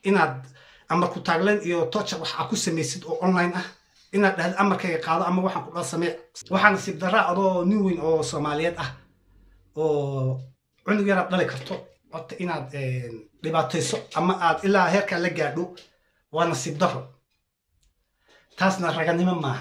inaad amar ku taagleen iyo toja wax aad ku samaysid oo online ah inaad dhahdo amarkayga qaado ama waxaan ku dhan samee waxaa nasiib daraa adoo nin weyn oo soomaaliyeed ah oo cunug yaraad dhali karto horta inaad dhibaatayso ama aad ilaa heerkaa la gaadho waa nasiib daro taasna raganimo maaha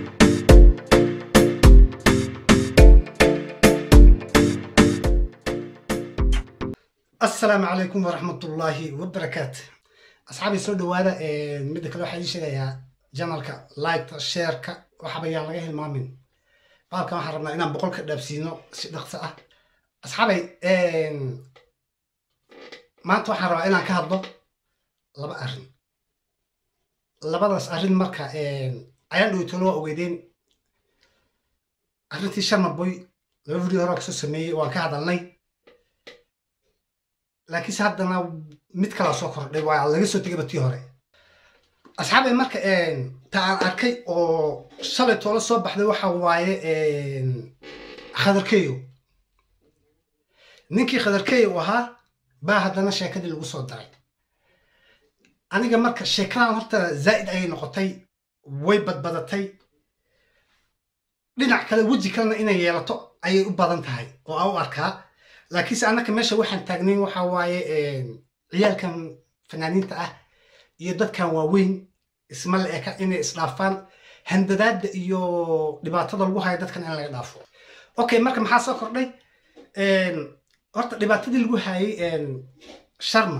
asalaamu calaykum waraxmatullaahi wabarakaatu asxaabii soo dhawaada midda kale waxaa ii sheegayaa janalka liketa sheerka waxaba yaan laga hilmaamin baalkan waxaan rabnaa inaan boqol ka dhaabsiino si dhaqso ah asxaabay maanta waxaan rabaa inaan ka hadlo laba arrin labadaas arrin marka ayaan dhowtolo waa ogeydeen arrintii sharmaboy laba video hore kasoo sameeyey waan ka hadalnay laakiinse haddana mid kalaa soo kordhay waa laga soo tegayba tii hore asxaabay marka ta aan arkay oo shalay toola soo baxday waxa waaye khadarkeyo ninkii khadarkeyo ahaa baa haddana sheekadii lagu soo daray aniga marka sheekadan horta zaa'id ayay noqotay way badbadatay dhinac kale weji kalena inay yeelato ayay u badan tahay oo aan u arkaa laakiinse annaka meesha waxaan taagnayn waxa waaye ciyaalkan fanaaniinta ah iyo dadkan waaweyn isma la eka inay isdhaafaan handadaadda iyo dhibaatada lagu hayo dadkan in laga dhaafo okay marka maxaa soo kordhay horta dhibaatadii lagu hayay sharma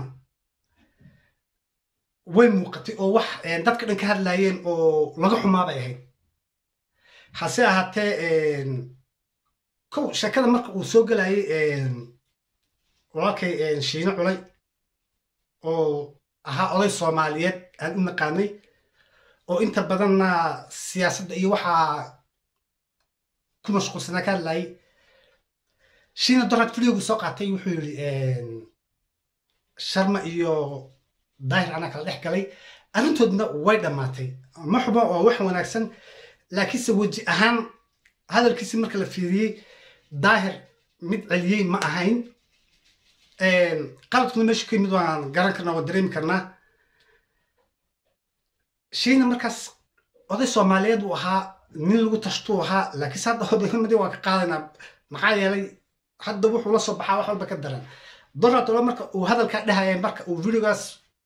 way muuqatay oo wax dadka dhan ka hadlaayeen oo laga xumaa bay ahayd hase ahaatee kow sheekada marka uu soo gelayay walaalkay shiino culay oo ahaa oday soomaaliyeed aan u naqaanay oo inta badanna siyaasadda iyo waxaa ku mashquulsanaa ka hadlayay shiina dorad videogu soo qaatay wuxuu yidhi sharma iyo daahir anaa kala dhex galay arrintoodna way dhammaatay ma xubo oo wax wanaagsan laakiinse weji ahaan hadalkiisi marka la fiiriyey daahir mid celiyey ma ahayn qaladkuna meesha ka yimid waan garan karnaa waan dareemi karnaa shiina markaas oday soomaaliyeed uu ahaa nin lagu tashtuu ahaa laakiinse hadda odaynimadii waan ka qaadaynaa maxaa yeelay hadda wuxuu la soo baxaa wax walba ka daran doradola marka uu hadalkaa dhahaya marka uu videogaas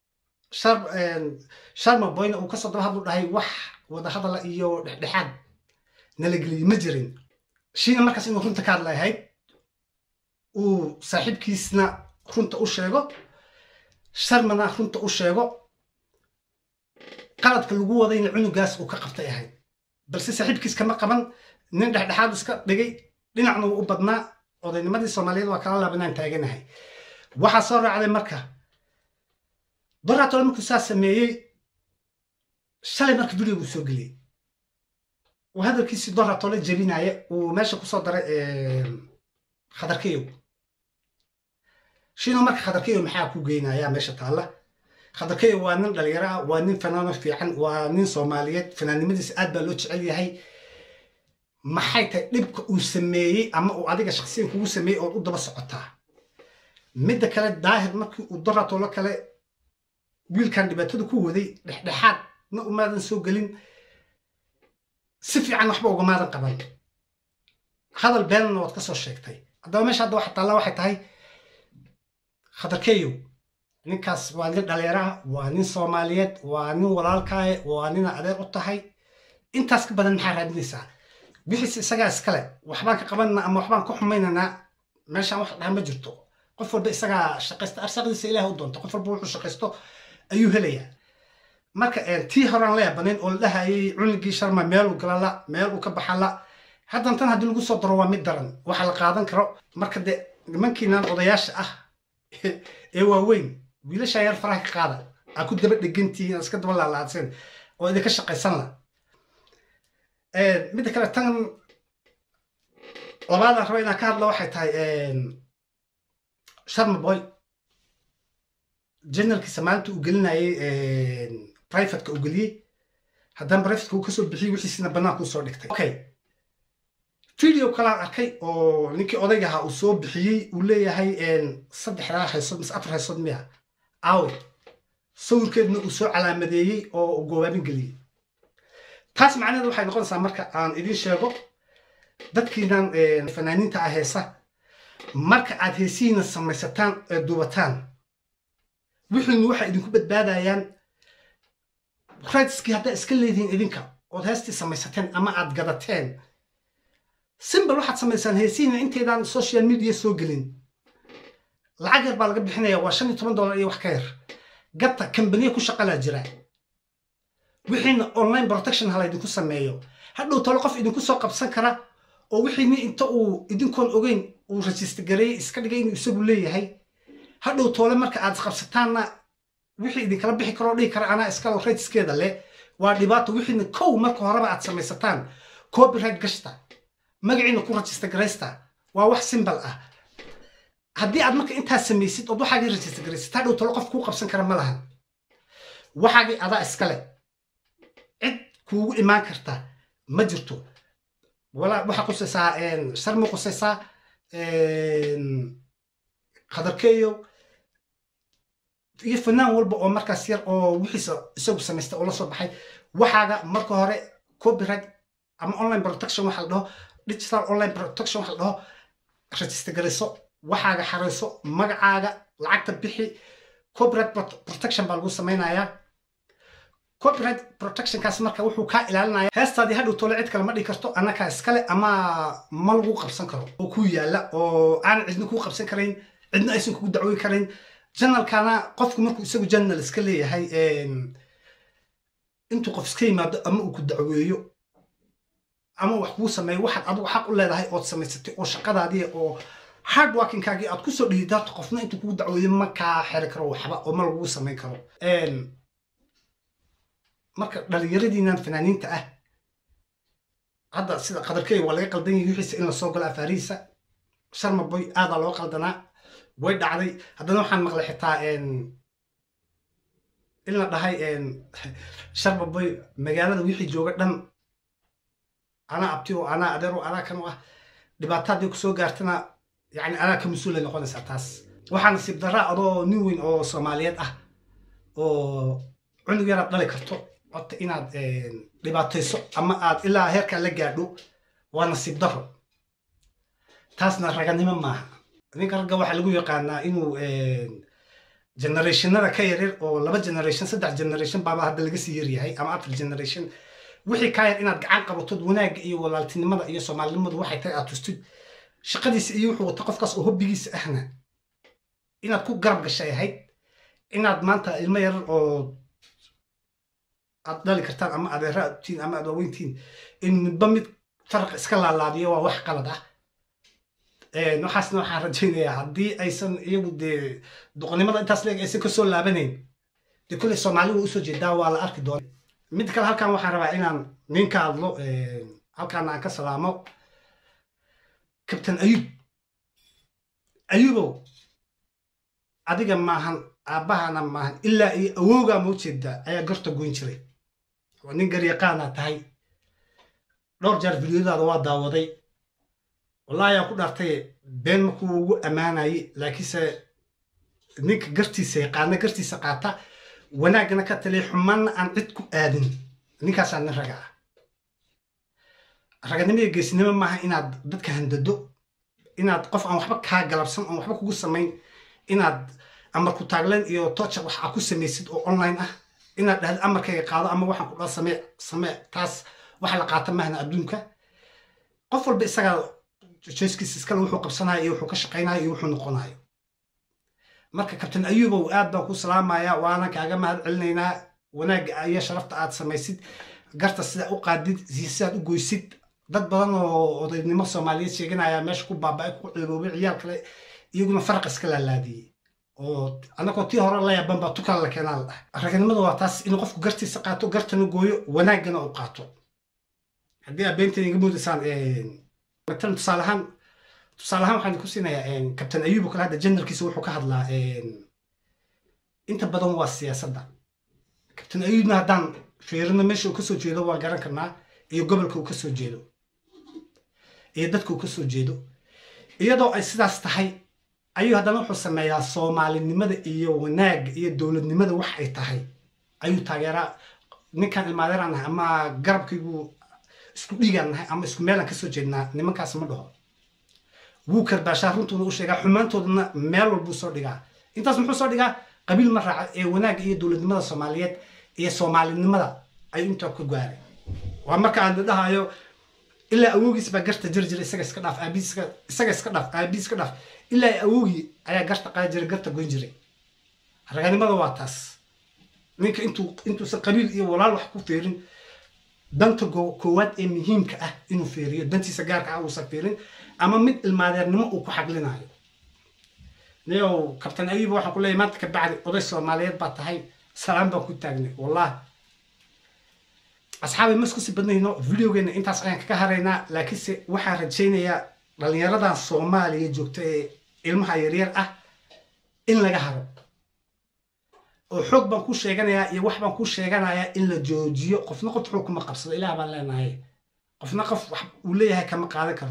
sharma boyna uu kasoo daba hadlu dhahay wax wada hadala iyo dhexdhexaad nalageliyey ma jirin shiina markaas inuu runta ka hadla ahayd uu saaxiibkiisna runta u sheego sharmana runta u sheego qaladka lagu wadayna cunugaas uu ka qabtay ahayd balse saaxiibkiis kama qaban nin dhexdhexaad iska dhigay dhinacna wuu u badnaa odaynimadii soomaaliyeed waa kala laabanaan taaganahay waxaa soo raacday marka doratole markuu saa sameeyey shalay marka videogu soo geliyey uu hadalkiisii doratole jebinaya uu meesha kusoo daray khadarkeyow shino marka khadarkeyow maxaa ku geynaya meesha taalla khadarkeyow waa nin dhalinyaro ah waa nin fanaano fiican waa nin soomaaliyeed fanaannimadiisa aad baa loo jecel yahay maxay tahay dhibka uu sameeyey ama uu adiga shaksiyan kugu sameeyey ood u daba socotaa midda kale daahir markii uu doratolo kale wiilkan dhibaatada ku waday dhexdhexaad na umaadan soo gelin si fiican waxba ugamaadan qaban hadal beenna waad ka soo sheegtay haddaba meesha hadda waxa taalla waxay tahay khadarkeyow ninkaas waa nin dhalinyaraha waa nin soomaaliyeed waa nin walaalkaaye waa nina adeer u tahay intaas ka badan maxaa raadinaysaa wixiis isagaa iskale waxbaan ka qabanna ama waxbaan ka xumaynaynaa meeshaan wax dhaha ma jirto qof walba isagaa shaqaysta arsaaqdiisa ilaah u doonta qof walba wuxuu shaqaysto ayuu helayaa marka tii horaan la yaabanayn oo la dhahayay cunugii sharma meeluu galala meel uu ka baxala haddan tan haddii lagu soo daro waa mid daran waxa la qaadan karo marka dee nimankiinan odayaasha ah ee waaweyn wiilashaa yar faraha ka qaada aa ku daba dhegantihiin aad iska daba laalaadsen oo idinka shaqaysanla midda kale tan labaadaan raba inaan ka hadla waxay tahay sharma boy generalkiisa maalinta uu gelinayay privateka uu geliyey haddana privateka uu kasoo bixiyey wixiisina bannaanka usoo dhigtay okay video kalaan arkay oo ninkii odayga ahaa uu soo bixiyey uu leeyahay saddexdaa haysood mise afar haysood miya aawe sawirkeedna uu soo calaamadeeyey oo uu goobaabin geliyey taas macnaheedu waxay noqonaysaa marka aan idiin sheego dadkiinan fanaaniinta ah heesa marka aad heesihiina samaysataan ee duubataan wixiinu waxay idinku badbaadayaan rightskii haddaa iska leedihiin idinka ood heestii samaysateen ama aad gadateen simbal waxaad samaysaan heesihiina inteydaan social media soo gelin lacag yar baa laga bixinaya waa shan iyo toban dollar iyo wax ka yar gata kambaniya ku shaqalaa jira wixiina online protection hala idinku sameeyo hadhow talo qof idinku soo qabsan kara oo wixiini inta uu idinkoon ogeyn uu rajista gareeyey iska dhigay inuu isagu leeyahay hadhow toole marka aad qabsataanna wixii idinkala bixi karoo dhihi kara anaa iskalo rayskeeda leh waa dhibaato wixiina kow marka horeba aad samaysataan copyright gashta magaciina ku rajista garaysta waa wax simbal ah haddii aad marka intaas samaysid ood waxaagii rajista garaysid hadhow talo qof kuu qabsan kara ma lahan waxaagii adaa iskale cid kuugu imaan karta ma jirto walaa waxaa qusaysaa sharma qusaysaa qadarkeeyo iyo fanaan walba oo markaas yar oo wixiisa isagu samaysta oo la soo baxay waxaaga marka hore copyright ama online protection waxa la dhaho digital online protection waxa la dhaho register garayso waxaaga xarayso magacaaga lacagta bixi copyright protection baa lagu samaynayaa copyright protectionkaas marka wuxuu kaa ilaalinaya heestaadii hadhow tole cid kale ma dhigi karto annakaa iskale ama ma lagu qabsan karo oo ku yaala oo aan cidna kuu qabsan karayn cidna aysan kugu dacwoy karayn janalkana qofku markuu isagu janal iska leeyahay intuu qof iska yimaado ama uu ku dacweeyo ama wax kuu sameeyo waxaad adigu xaq u leedahay ood samaysatay oo shaqadaadii oo hard workingkaagii aad kusoo dhihidaarto qofna intuu kugu dacweeyo ma kaa xeri karo waxba oo ma lagugu samayn karo marka dhalinyaradiinan fanaaniinta ah hadda sida qadarkeey waa laga qaldan yahay wixiisa in lasoo galo afaarihiisa sharma boy aadaa loo qaldanaa way dhacday haddana waxaan maqlay xitaa in la dhahay sharma boy magaalada wixii jooga dhan anaa abti o anaa adeer o anaa kan u ah dhibaato haddii kusoo gaartana yani anaa ka mas-uulay noqonaysaa taas waxaa nasiib daraa adoo nin weyn oo soomaaliyeed ah oo cunug yaraad dhali karto horta inaad dhibaatayso ama aad ilaa heerkaa la gaadho waa nasiib daro taasna raganimo maaha ninka ragga waxaa lagu yaqaanaa inuu generationada ka yaryar oo laba generation saddex generation baaba hadda laga sii yaryahay ama afar generation wixii kaa yar inaad gacan qabatod wanaagga iyo walaaltinimada iyo soomaalinimadu waxay tahay aad tustid shaqadiisa iyo wuxuu wata qofkaas oo hobbigiisa ahna inaad ku garab gashay ahayd inaad maanta ilmo yarar oo aad dhali kartaan ama adeera aad tiin ama aad waaweyntiin in midba mid faraq iska laalaadiyo waa wax qalad ah waxaasna waxaan rajaynayaa haddii aysan iyagu dee doqonnimada intaas leeg aysan kasoo laabanayn dee kulley soomaali waa usoo jeedaa waa la arki doona mid kale halkan waxaan rabaa inaan nin ka hadlo halkaana aan ka salaamo kabtan ayub ayubow adiga maahan aabbahana maahan ilaa iyo awowgaa ma ujeedaa ayaa gorta goyn jiray oo nin garyaqaanaa tahay dhowr jeer fidyadaada waa daawaday wallahi ayaan ku dhaartay been markuu ugu ammaanayay laakiinse ninka gartiisa yaqaana gartiisa qaata wanaaggana ka taliya xumaanna aan cid ku aadin ninkaasaa nin raga ah raganimo iyo geesinimo maaha inaad dadka handado inaad qof aan waxba kaa galabsan oon waxba kugu samayn inaad amar ku taagleen iyo toja wax aa ku samaysid oo online ah inaad dhahdo amarkayga qaado ama waxaan ku dhaa samee samee taas waxa la qaata mahna adduunka qof walba isagaa jeeskiisa iskale wuxuu qabsanayo iyo wuxuu ka shaqaynayo iyo wuxuu noqonayo marka kabtan ayubow aad baan ku salaamaya waana kaaga mahad celinaynaa wanaagga iyo sharafta aad samaysid garta sidaa u qaadid sidaad u goysid dad badan oo odaynimo soomaaliyeed sheeganaya meesha ku baaba-ay ku ceeboobay ciyaal kale iyaguna faraq iska laalaadiyey oo annagoo tii hore la yaaban baa tukala la keenaa la dhahay raganimada waa taas inuu qofku gartiisa qaato gartana gooyo wanaaggana u qaato haddii aad beenteeda iga moodaysaan matalan tusaale ahaan tusaale ahaan waxaan ku siinayaa kabtan ayuub oo kale hadda janarkiisa wuxuu ka hadlaa inta badan waa siyaasadda kabtan ayuubna haddaan fiirino meesha uu kasoo jeedo waa garan karnaa iyo gobolka uu kasoo jeedo iyo dadka uu kasoo jeedo iyadoo ay sidaas tahay ayuu haddana wuxuu sameeyaa soomaalinimada iyo wanaagga iyo dowladnimada wax ay tahay ayuu taageeraa ninkan ilmaadeeraan nahay ama garabkaygu isku dhiigaan nahay ama isku meelaan kasoo jeednaa nimankaas ma dhaho wuu karbaashaa runtuuna u sheegaa xumaantoodana meel walbuu soo dhigaa intaas muxuu soo dhigaa qabiil ma raaca ee wanaagga iyo dowladnimada soomaaliyeed iyo soomaalinimada ayuu intaa ku gaaray waa marka aan dhahayo ilaa awoogiis baa garta jiri jira isaga iska dhaaf aabiis isaga iska dhaaf aabiis iska dhaaf ilaa awoogii ayaa garta qaadi jiray garta goyn jiray raganimada waa taas ninka intuu intuusan qabiil iyo walaal wax ku fiirin danta koowaad ee muhiimka ah inuu fiiriyo dantiisa gaarka ah uusan fiirin ama mid ilmaadeernimo uu ku xaglinayo niyow kabtan ayuba waxaan ku leeyahay maanta ka bacdi oday soomaaliyeed baa tahay salaam baan ku taagnay wallahi asxaabay maskusi badnayno videogeena intaas ayaan kaga haraynaa laakiinse waxaan rajaynayaa dhalinyaradan soomaaliya joogta ee ilmaha yaryar ah in laga haro oo xoog baan ku sheeganayaa iyo wax baan ku sheeganayaa in la joojiyo qofna qof xoog kuma qabsado ilaah baan leenahay qofna qof wax uu leeyahay kama qaadan karo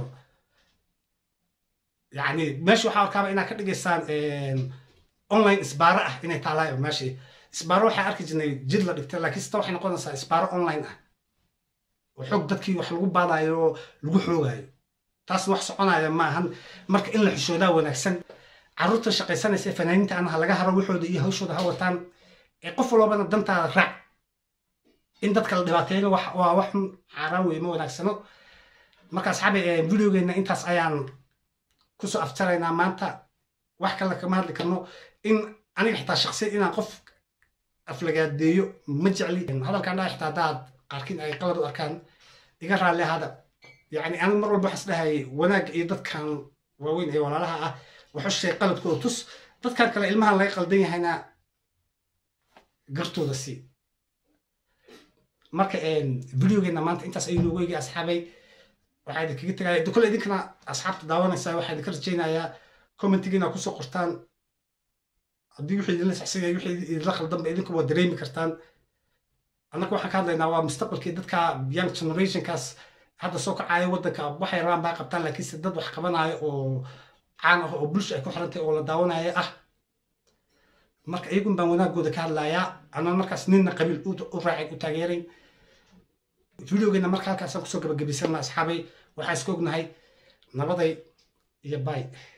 yacni meesha waxaa arkaaba inaad ka dhigaysaan online isbaaro ah inay taalaay meeshii isbaaro waxaa arki jirnay jid la dhigtay laakiin sita waxay noqonaysaa isbaaro online ah oo xoog dadkii wax lagu baadayo oo lagu xoogayo taasna wax soconaya maahan marka in la xishoodaa wanaagsan carruurta shaqaysanaysa fanaaniinta ana ha laga haro waxooda iyo hawshooda ha wataan ee qof walbana dantaada raac in dadka la dhibaateeyna waa wax xaaraan wey ma wanaagsano marka asxaabi videogeena intaas ayaan kusoo aftaraynaa maanta wax kale kama hadli karno in aniga xitaa shaksiyad inaan qof aflagaadeeyo ma jecli hadalkaan dhaa xitaa haddaad qaarkiin ay qalad u arkaan iga raalli ahada yacni aniga mar walba waxaas dhahayay wanaagga iyo dadkan waaweyn ee walaalaha ah waxu sheeg qaladkooda tus dadkan kale ilmahan laga qaldan yahayna gartooda sii marka videogeena maanta intaas ayuu noogu eegay asxaabay waxaa idinkaga tegaya kole idinkana asxaabta daawanaysaa waxaa idinka rajaynayaa commentigiina kusoo qortaan haddii wixii idinla saxsanya wixii idinla khaldanba idinku waa dareemi kartaan annaga waxaan ka hadlaynaa waa mustaqbalkii dadka young generationkaas hadda soo kacaayo waddanka waxay rabaan baa qabtaan laakiinse dad wax qabanaayo oo caan ah oo bulsha ay ku xirantay oo la daawanaya ah marka iyagun baan wanaagooda ka hadlayaa anaa markaas ninna qabiil u raacay u taageeray videogeena marka halkaasaan kusoo gabagabaysana asxaabay waxaa iska ognahay nabaday iyo bay